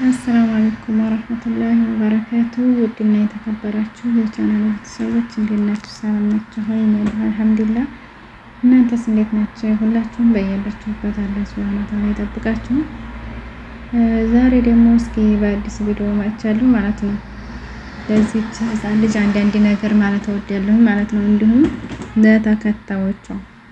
አሰላሙ አለይኩም ወረህመቱላሂ ወበረካቱ። ውድና የተከበራችሁ የቻናል ቤተሰቦች እንዴት ናችሁ? ሰላም ናችሁ? ሀይ ነኝ አልሐምዱሊላህ። እናንተስ እንዴት ናቸው? ሁላችሁም በያላችሁበት አላህ ሱብሃነሁ ወተዓላ ይጠብቃችሁ። ዛሬ ደግሞ እስኪ በአዲስ ቪዲዮ መጥቻለሁ ማለት ነው። ለዚች ህፃን ልጅ አንዳንድ ነገር ማለት እወዳለሁ ማለት ነው። እንዲሁም ለተከታዮቿ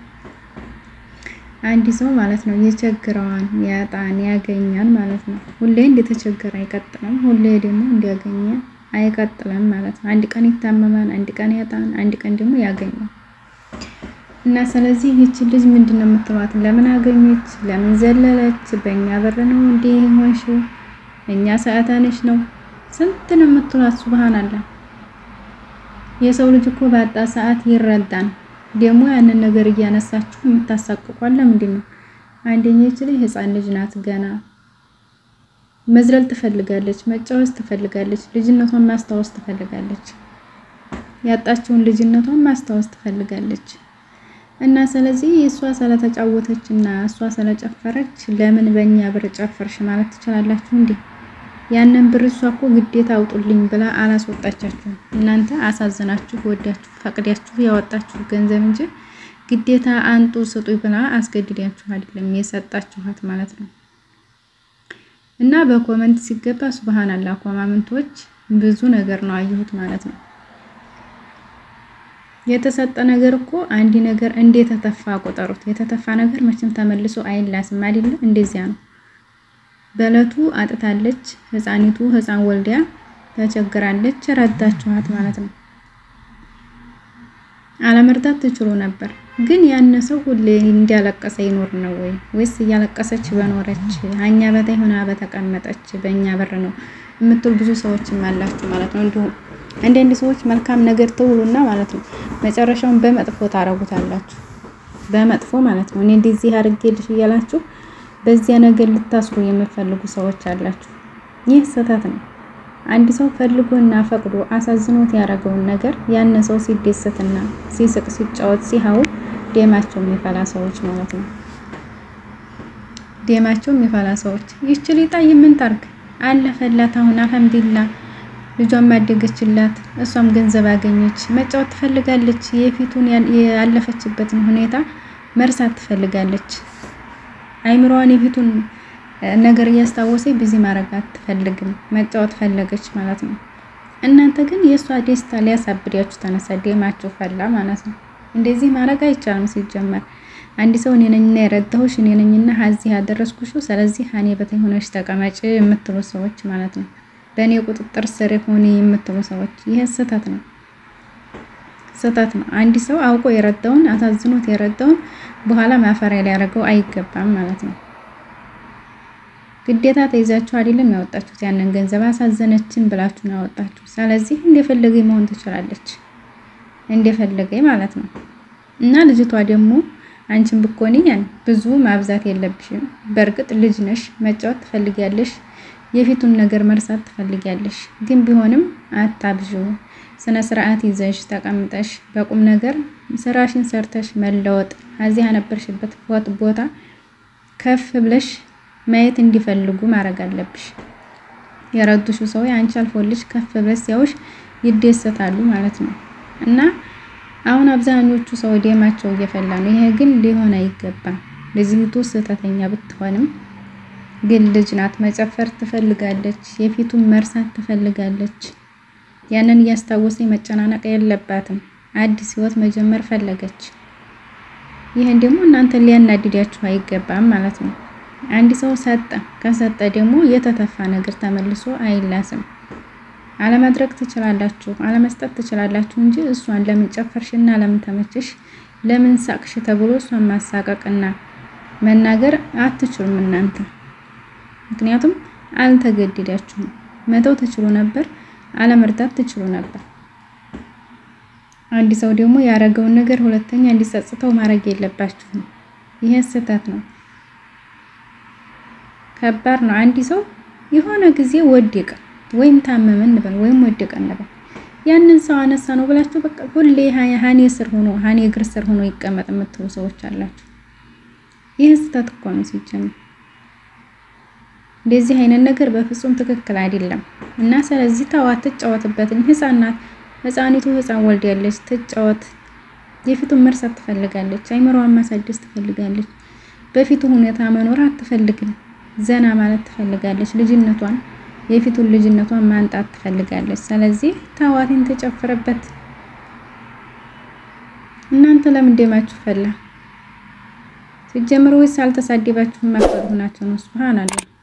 አንድ ሰው ማለት ነው የቸግረዋን ያጣን ያገኛል ማለት ነው። ሁሌ እንደተቸገረ አይቀጥልም፣ ሁሌ ደግሞ እንዲያገኘ አይቀጥልም ማለት ነው። አንድ ቀን ይታመማል፣ አንድ ቀን ያጣን፣ አንድ ቀን ደግሞ ያገኛል እና ስለዚህ ይቺ ልጅ ምንድን ነው የምትሏት? ለምን አገኘች? ለምን ዘለለች? በእኛ በር ነው እንዴ ሆንሽው? እኛ ሰዓታነሽ ነው ስንት ነው የምትሏት? ሱብሃንአላህ የሰው ልጅ እኮ ባጣ ሰዓት ይረዳን። ደግሞ ያንን ነገር እያነሳችሁ የምታሳቅቋል ለምንድን ነው? አንደኛ ይች ልጅ ህፃን ልጅ ናት። ገና መዝለል ትፈልጋለች፣ መጫወት ትፈልጋለች፣ ልጅነቷን ማስታወስ ትፈልጋለች፣ ያጣችውን ልጅነቷን ማስታወስ ትፈልጋለች። እና ስለዚህ እሷ ስለተጫወተች እና እሷ ስለጨፈረች ለምን በእኛ ብር ጨፈርሽ ማለት ትችላላችሁ እንዴ? ያንን ብር እሷ እኮ ግዴታ አውጡልኝ ብላ አላስወጣቻችሁም። እናንተ አሳዝናችሁ ወዳችሁ ፈቅዳችሁ ያወጣችሁ ገንዘብ እንጂ ግዴታ አንጡ ስጡ ብላ አስገድዳችሁ አይደለም የሰጣችኋት ማለት ነው። እና በኮመንት ሲገባ ሱብሃንአላህ ኮማመንቶች ብዙ ነገር ነው አየሁት ማለት ነው። የተሰጠ ነገር እኮ አንድ ነገር እንዴት ተተፋ ቆጠሩት። የተተፋ ነገር መቼም ተመልሶ አይላስም አይደለ? እንደዚያ ነው። በእለቱ አጥታለች ህፃኒቱ ህፃን ወልዲያ ተቸግራለች። ረዳችኋት ማለት ነው። አለመርዳት ትችሉ ነበር፣ ግን ያን ሰው ሁሌ እንዲያለቀሰ ይኖር ነው ወይ ወይስ እያለቀሰች በኖረች አኛ በታይ ሆና በተቀመጠች በእኛ በር ነው የምትሉ ብዙ ሰዎችም አላችሁ ማለት ነው። እንዲሁም አንዳንድ ሰዎች መልካም ነገር ትውሉና ማለት ነው መጨረሻውን በመጥፎ ታረጉታላችሁ። በመጥፎ ማለት ነው እኔ እንደዚህ አድርጌልሽ እያላችሁ በዚያ ነገር ልታስሩ የምትፈልጉ ሰዎች አላችሁ። ይህ ስህተት ነው። አንድ ሰው ፈልጎና ፈቅዶ አሳዝኖት ያደረገውን ነገር ያን ሰው ሲደሰትና ሲስቅ ሲጫወት ሲሃው ደማቸው የሚፈላ ሰዎች ማለት ነው። ደማቸው የሚፈላ ሰዎች ይቺ ሊጣይ ምን ታርግ አለፈላት። አሁን አልሐምዱሊላህ ልጇን ማደገችላት፣ እሷም ገንዘብ አገኘች። መጫወት ትፈልጋለች። የፊቱን ያለፈችበትን ሁኔታ መርሳት ትፈልጋለች። አይምሮዋን የፊቱን ነገር እያስታወሰ ብዙ ማድረግ አትፈልግም። መጫወት ፈለገች ማለት ነው። እናንተ ግን የእሷ ደስታ ሊያሳብዳችሁ ተነሳ፣ ደማችሁ ፈላ ማለት ነው። እንደዚህ ማድረግ አይቻልም። ሲጀመር አንድ ሰው እኔ ነኝና የረዳሁሽ እኔ ነኝና ሀዚህ ያደረስኩሽ፣ ስለዚህ እኔ በታይ ሆነሽ ተቀመጭ የምትሉ ሰዎች ማለት ነው። በእኔ ቁጥጥር ስር ሆኔ የምትሉ ሰዎች ይህ ስህተት ነው፣ ስህተት ነው። አንድ ሰው አውቆ የረዳውን አሳዝኖት የረዳውን በኋላ ማፈሪያ ሊያደርገው አይገባም ማለት ነው። ግዴታ ተይዛችሁ አይደለም ያወጣችሁት ያንን ገንዘብ አሳዘነችን ብላችሁ ነው ያወጣችሁ። ስለዚህ እንደፈለገ መሆን ትችላለች፣ እንደፈለገ ማለት ነው። እና ልጅቷ ደግሞ አንቺን ብኮኒ ያን ብዙ ማብዛት የለብሽም። በእርግጥ ልጅ ነሽ፣ መጫወት ትፈልጊያለሽ፣ የፊቱን ነገር መርሳት ትፈልጊያለሽ። ግን ቢሆንም አታብዥው። ስነ ስርዓት ይዘሽ ተቀምጠሽ በቁም ነገር ስራሽን ሰርተሽ መለወጥ እዚህ ያነበርሽበት ቦታ ከፍ ብለሽ ማየት እንዲፈልጉ ማድረግ አለብሽ። የረዱሽ ሰው አንቺ አልፎልሽ ከፍ ብለሽ ሲያዩሽ ይደሰታሉ ማለት ነው። እና አሁን አብዛኞቹ ሰው ደማቸው እየፈላ ነው። ይሄ ግን ሊሆን አይገባም። ልጅቱ ስህተተኛ ብትሆንም ግን ልጅ ናት። መጨፈር ትፈልጋለች። የፊቱን መርሳት ትፈልጋለች። ያንን እያስታወሰ መጨናነቅ የለባትም። አዲስ ህይወት መጀመር ፈለገች። ይህን ደግሞ እናንተ ሊያናድዳችሁ አይገባም ማለት ነው። አንድ ሰው ሰጠ፣ ከሰጠ ደግሞ የተተፋ ነገር ተመልሶ አይላስም። አለማድረግ ትችላላችሁ፣ አለመስጠት ትችላላችሁ እንጂ እሷን ለምን ጨፈርሽና ለምን ተመችሽ፣ ለምን ሳቅሽ ተብሎ እሷን ማሳቀቅና መናገር አትችሉም እናንተ። ምክንያቱም አልተገደዳችሁም። መተው ትችሉ ነበር አለመርዳት ትችሉ ነበር። አንድ ሰው ደግሞ ያደረገውን ነገር ሁለተኛ እንዲጸጽተው ማድረግ የለባችሁም። ይሄ ስህተት ነው፣ ከባድ ነው። አንድ ሰው የሆነ ጊዜ ወደቀ ወይም ታመመ እንበል ወይም ወደቀ እንበል ያንን ሰው አነሳ ነው ብላችሁ በቃ ሁሌ ሀኔ ስር ሆኖ ሀኔ እግር ስር ሆኖ ይቀመጥ የምትሉ ሰዎች አላችሁ። ይህ ስህተት እኮ ነው ሲጀምር እንደዚህ አይነት ነገር በፍጹም ትክክል አይደለም እና ስለዚህ ተዋት፣ ትጫወትበትኝ። ህፃን ናት። ህፃኒቱ ህፃን ወልዳለች፣ ትጫወት። የፊቱን መርሳት ትፈልጋለች፣ አይምሮዋን ማሳደስ ትፈልጋለች። በፊቱ ሁኔታ መኖር አትፈልግም። ዘና ማለት ትፈልጋለች። ልጅነቷን የፊቱን ልጅነቷን ማንጣት ትፈልጋለች። ስለዚህ ተዋቲን ተጨፍረበት። እናንተ ለምን ደማችሁ ፈላ? ሲጀምር ወይስ አልተሳደባችሁም? ማፈሩ ናቸው ነው። ሱብሃንአላህ